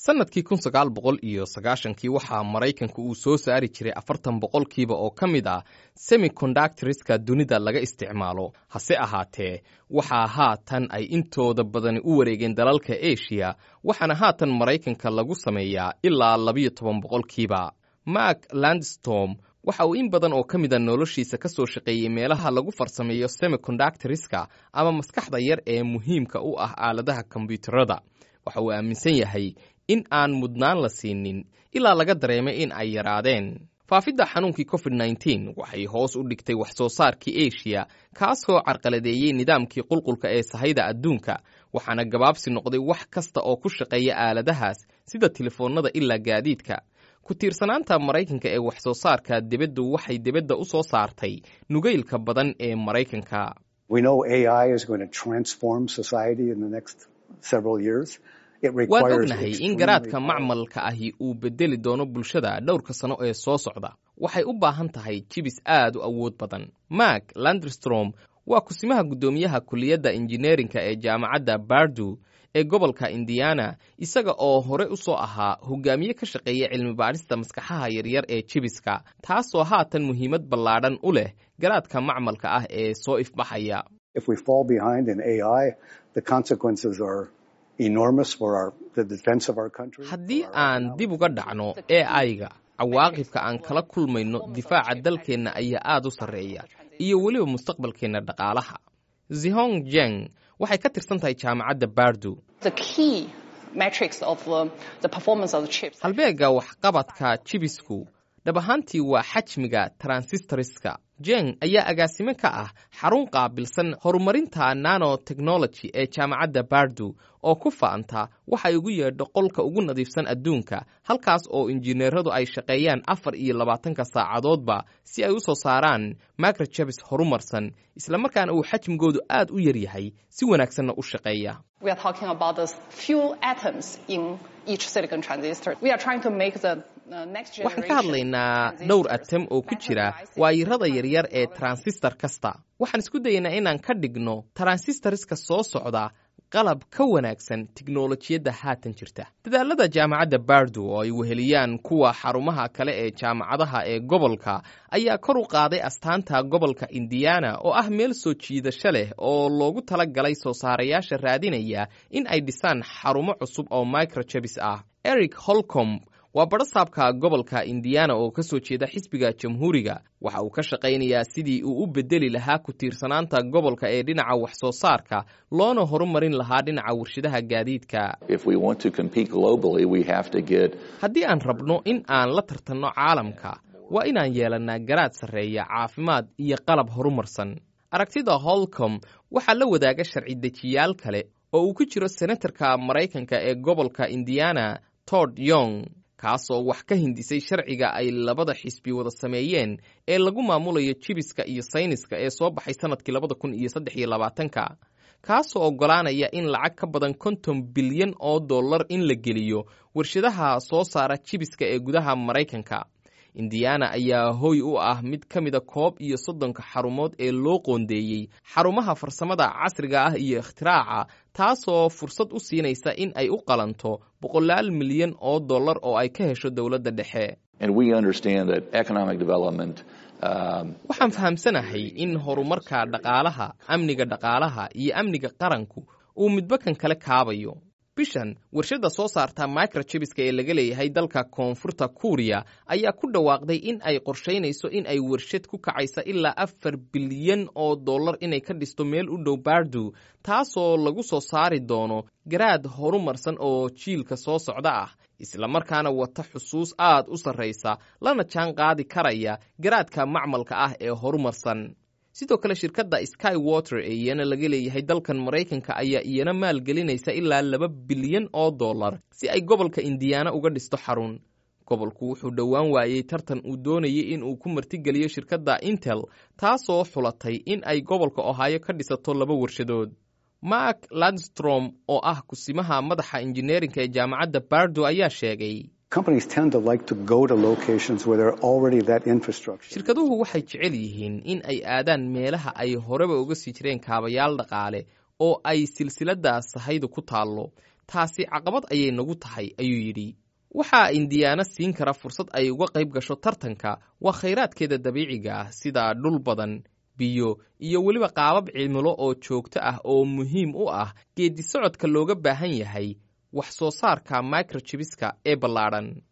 sannadkii kun sagaal boqol iyo sagaashankii waxaa maraykanka uu soo saari jiray afartan boqolkiiba oo ka mid ah semicondactoriska dunida laga isticmaalo hase ahaatee waxaa haatan ay intooda badani u wareegeen dalalka eshiya waxaana haatan maraykanka lagu sameeyaa ilaa labiyo toban boqolkiiba mark landstorm waxa uu in badan oo ka mida noloshiisa ka soo shaqeeyey meelaha lagu farsameeyo semicondactoriska ama maskaxda yar ee muhiimka u ah aaladaha kombyuutarada waxa uu aaminsan yahay in aan mudnaan la siinin ilaa laga dareemay in ay yaraadeen faafidda xanuunkii covid nneteen waxay hoos u dhigtay wax soo saarkii eshiya kaasoo carqaladeeyey nidaamkii qulqulka ee sahayda adduunka waxaana gabaabsi noqday wax kasta oo ku shaqeeya aaladahaas sida telefoonnada ilaa gaadiidka ku tiirsanaanta maraykanka ee wax soo saarka dibaddu waxay dibadda u soo saartay nugaylka badan ee maraykanka waad ognahay in garaadka macmalka ahi uu bedeli doono bulshada dhowrka sano ee soo socda waxay u baahan tahay jibis aad u awood badan mark landrstrom waa kusimaha guddoomiyaha kuliyadda injineerinka ee jaamacadda bardu ee gobolka indiana isaga oo hore u soo ahaa hogaamiye ka shaqeeya cilmi baadhista maskaxaha yaryar ee jibiska taasoo haatan muhiimad ballaadhan u leh garaadka macmalka ah ee soo ifbaxaya haddii aan dib uga dhacno e aiga cawaaqibka aan kala kulmayno difaaca dalkeenna ayaa aad u sarreeya iyo weliba mustaqbalkeenna dhaqaalaha zihong jeng waxay ka tirsan tahay jaamacadda bardu halbeegga waxqabadka jibisku dhab ahaantii waa xajmiga transistoriska jeng ayaa agaasime ka ah xarun qaabilsan horumarinta nanotechnology ee jaamacadda bardu oo ku fa'anta waxay ugu yeedho qolka ugu nadiifsan adduunka halkaas oo injineeradu ay shaqeeyaan afar iyo labaatanka saacadoodba si ay u soo saaraan microjebis horumarsan islamarkaana uu xajmigoodu aad u yar yahay si wanaagsanna u shaqeeya waxaan ka hadlaynaa dhowr atem oo ku jira waayirada yaryar ee transistor kasta waxaan isku dayaynaa inaan ka dhigno transistoriska soo socda qalab ka wanaagsan tiknolojiyadda haatan jirta dadaalada jaamacadda bardu oo ay weheliyaan kuwa xarumaha kale ee jaamacadaha ee gobolka ayaa kor u qaaday astaanta gobolka indiana oo ah meel soo jiidasho leh oo loogu tala galay soo saarayaasha raadinaya in ay dhisaan xarumo cusub oo microjebis ah eric holcom waa badhasaabka gobolka indiana oo ka soo jeeda xisbiga jamhuuriga waxa uu ka shaqaynayaa sidii uu u bedeli lahaa ku tiirsanaanta gobolka ee dhinaca wax soo saarka loona horumarin lahaa dhinaca warshadaha gaadiidka haddii aan rabno in aan la tartanno caalamka waa inaan yeelannaa garaad sarreeya caafimaad iyo qalab horumarsan aragtida holcom waxaa la wadaaga sharci dejiyaal kale oo uu ku jiro senatarka maraykanka ee gobolka indiana tod yong kaasoo wax ka hindisay sharciga ay labada xisbi wada sameeyeen ee lagu maamulayo jibiska iyo sayniska ee soo baxay sannadkii labada kun iyo saddex iyo labaatanka kaasoo oggolaanaya in lacag ka badan konton bilyan oo dollar in la geliyo warshadaha soo saara jibiska ee gudaha maraykanka indiana ayaa hoy u ah mid ka mida koob iyo soddonka xarumood ee loo qoondeeyey xarumaha farsamada casriga ah iyo ikhtiraaca taasoo fursad u siinaysa in ay u qalanto boqolaal milyan oo dollar oo ay ka hesho dowladda dhexe waxaan fahamsanahay in horumarka dhaqaalaha amniga dhaqaalaha iyo amniga qaranku uu midba kan kale kaabayo bishan warshadda soo saarta microjebiska ee laga leeyahay dalka koonfurta kuuriya ayaa ku dhawaaqday in ay qorshaynayso in ay warshad ku kacaysa ilaa afar bilyan oo dollar inay ka dhisto meel u dhow bardu taasoo lagu soo saari doono garaad horumarsan oo jiilka soo socda ah islamarkaana wata xusuus aad u sarraysa lana jaan qaadi karaya garaadka macmalka ah ee horumarsan sidoo kale shirkadda sky water ee iyana laga leeyahay dalkan maraykanka ayaa iyana maalgelinaysa ilaa laba bilyan oo dollar si ay gobolka indiana uga dhisto xarun gobolku wuxuu dhowaan waayey tartan uu doonayay in uu ku martigeliyo shirkadda intel taasoo xulatay in ay gobolka ohaayo ka dhisato laba warshadood mark landstrom oo ah kusimaha madaxa injineerinka ee jaamacadda bardo ayaa sheegay shirkaduhu waxay jecel yihiin in ay aadaan meelaha ay horeba uga sii jireen kaabayaal dhaqaale oo ay silsiladda sahaydu ku taallo taasi caqabad ayay nagu tahay ayuu yidhi waxaa indiyaana siin kara fursad ay uga qayb gasho tartanka waa khayraadkeeda dabiiciga ah sida dhul badan biyo iyo weliba qaabab cimilo oo joogto ah oo muhiim u ah geeddi socodka looga baahan yahay wax soo saarka microjibiska ee ballaadhan